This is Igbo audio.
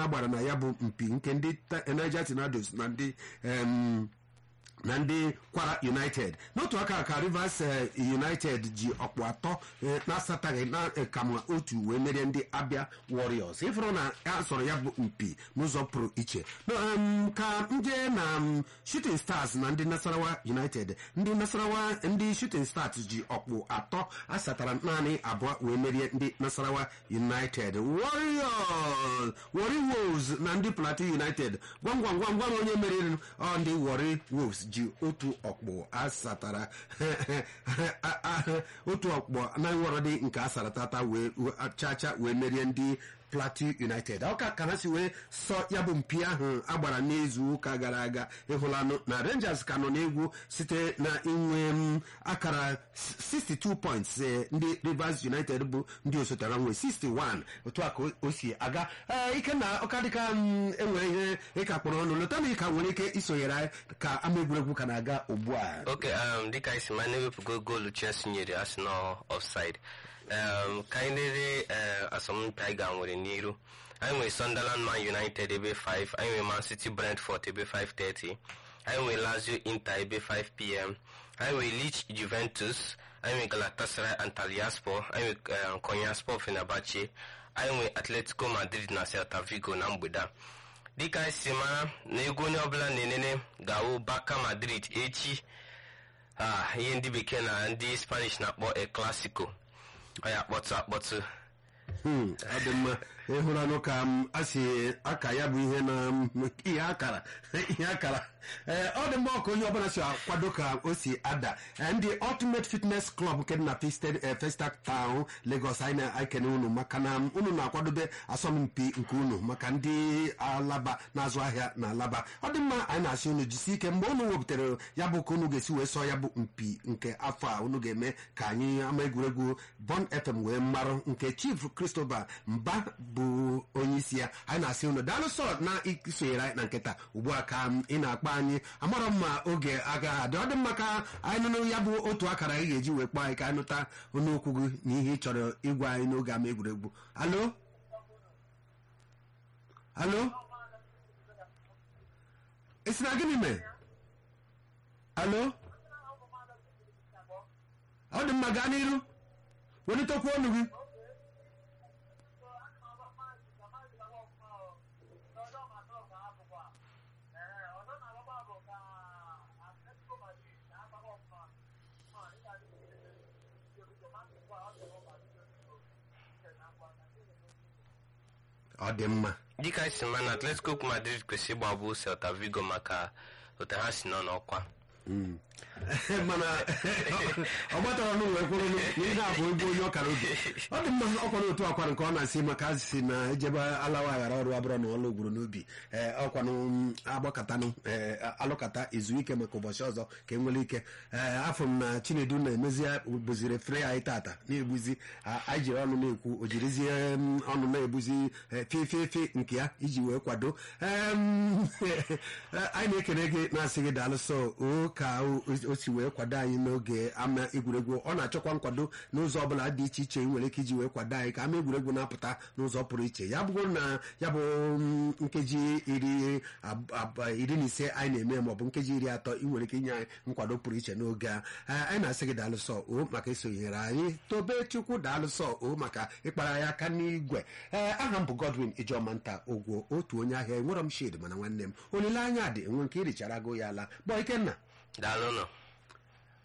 agbara na ya bụ mpi nke ndị Ta- Niger Tornadoes na ndị em, na ndị kwara united n'otu aka ka rivers eh, united ji ọkpụ atọ eh, na-asataghị na eh, kama otu wee merie ndị abịa warriors ịfụrụ na a sọrọ ya bụ mpi n'ụzọ pụrụ iche No, em, ka nje na mm, shooting stars na ndị nasarawa united ndị nasarawa ndị shooting stars ji ọkpụ atọ asatara naanị abụọ wee merie ndị nasarawa united warriors warri wolves na ndị plateau united gwam gwam gwam gwam onye meriri ọ ndị warri wolves ji otu ọkpụ asatara otu ọkpụ na nwọrọdị nke asaratata wee chacha wee merie ndị plateau united ọka ka ha si wee sọ ya bụ mpi ahụ agbara n'izu ụka gara aga ịhụlanụ na rangers ka nọ n'egwu site na inwe m, akara 62 points eh, ndị rivers united bụ ndị osotere nwe 61 otu a ka o- o si aga Ee, ike na ọka dịka m, enwere ihe ịka kpọrọ ọnụ lọta na ịka nwere ike isonyere anyị ka ama egwuregwu ka na-aga ugbu a oke um, dịka anyị si ma na-ewepụgo goolu chelsea nyere arsenal offside um, ka anyị lere uh, asọmpi anyị ga nwere n'iru anyị nwere sunderland man united ebe 5 anyị nwere man city brentford ebe 530 anyị nwere lazio inter ebe 5 pm anyị nwere leach juventus anyị nwere galatasaray antalyaspor anyị nwere uh, konyaspor fenerbahce anyị nwere atletico madrid na celta vigo na mgbede a dịka anyị si mara na egwu onye ọbụla na-enene ga-awụ baka madrid echi ah ihe ndị bekee na ndị spanish na-akpọ el clasico ọ ya akpọtụ akpọtụ Hmm, ọ dị mma ịhụranụ ka m a si aka ya bụ ihe na m, ihe akara ihe akara ee ọ dị mma ọka onye ọbụla si akwado ka o si ada Ee, ndị ultimate fitness club nke dị na Festac- eh, Festac town Lagos anyị na-ekene unu maka na unu na-akwadobe asọmpi nke unu maka ndị alaba na-azụ ahịa na alaba ọ dị mma anyị na-asị unu jisi ike mgbe unu wepụtara ya bụ ka unu ga-esi wee sọ ya bụ mpi nke afọ a unu ga-eme ka anyị ama egwuregwu Bon FM wee marụ nke chief Christopher mba bụ onye isi ya anyị na-asị unu daalụ sọ na isonyere anyị na nkịta ugbu a ka m ị na-akpọ anyị amarọ m ma oge agaghị adị ọ dị mma ka anyị nụnụ ya bụ otu akara anyị ga-eji wee kpọọ anyị ka anyị nụta ọnụ okwu gị na ihe ị chọrọ ịgwa anyị n'oge ama egwuregwu alo alo esi na gịnị mee alo ọ dị mma gaa n'iru welitekwa ọnụ gị ọ dị mma dịka anyị si ma na atletico madrid kwesịrị ịgbagbu celta vigo maka otu ha si nọ n'ọkwa mana ọ gbatara ọnụ wee kwụrụ na ihe a bụ egwu onye ọkara oge ọ dị mma ọkwa n'otu akwa nke ọ na-asị maka asịsị na ejebe alawa aghara ọrụ abụrụ na ọlụ gwuru n'obi ee ọkwanụ agbakọtanụ ee alụkata izu ike maka ụbọchị ọzọ ka e nwere ike ee afọ m na chinedu na-emezi bụziri fere anyị tata na-egbuzi a- anyị jiri ọnụ na-ekwu o jirizie m, ọnụ na-egbuzi ee, fefefe nke ya iji wee kwado Em, anyị na-ekele gị na-asị gị daalụ sọ o ka o o si wee kwado anyị n'oge ama egwuregwu ọ na-achọkwa nkwado n'ụzọ ọbụla dị iche iche ị nwere ike iji wee kwado anyị ka ama egwuregwu na-apụta n'ụzọ pụrụ iche ya bụrụ na ya bụ mm, nkeji iri ab- ab- iri na ise anyị na-eme maọbụ nkeji iri atọ ị nwere ike inye anyị nkwado pụrụ iche n'oge a Ee, anyị na-asị gị daalụ sọ o maka isonyere anyị tobe chukwu daalụ sọ o maka ịkpara anyị aka n'igwe ee aha m bụ Godwin Ijeọma nta ogwo otu onye ahịa enwerọ m shid mana nwanne m olileanya dị enwe nke irichara go ya ala gbọ ikenna daalụ nọ